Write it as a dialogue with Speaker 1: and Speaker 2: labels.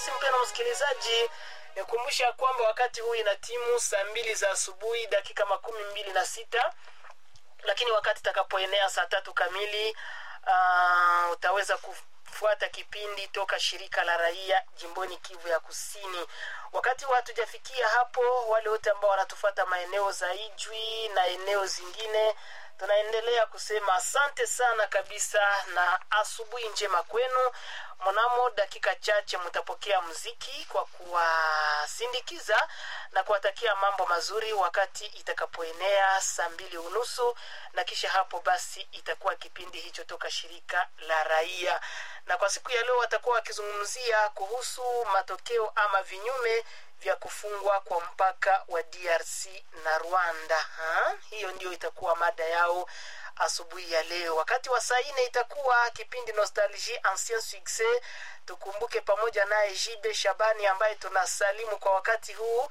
Speaker 1: basi mpendwa msikilizaji nikumbusha kwamba wakati huu ina timu saa mbili za asubuhi dakika makumi mbili na sita lakini wakati itakapoenea saa tatu kamili uh, utaweza kufuata kipindi toka shirika la raia jimboni kivu ya kusini wakati wa hatujafikia hapo wale wote ambao wanatufuata maeneo za ijwi na eneo zingine tunaendelea kusema asante sana kabisa na asubuhi njema kwenu mnamo dakika chache mtapokea mziki kwa kuwasindikiza na kuwatakia mambo mazuri wakati itakapoenea saa mbili unusu na kisha hapo basi itakuwa kipindi hicho toka shirika la raia na kwa siku ya leo watakuwa wakizungumzia kuhusu matokeo ama vinyume vya kufungwa kwa mpaka wa drc na rwanda ha? hiyo ndio itakuwa mada yao asubuhi ya leo wakati wa saa nne itakuwa kipindi nostalgie ancien succès tukumbuke pamoja naye jibe shabani ambaye tunasalimu kwa wakati huu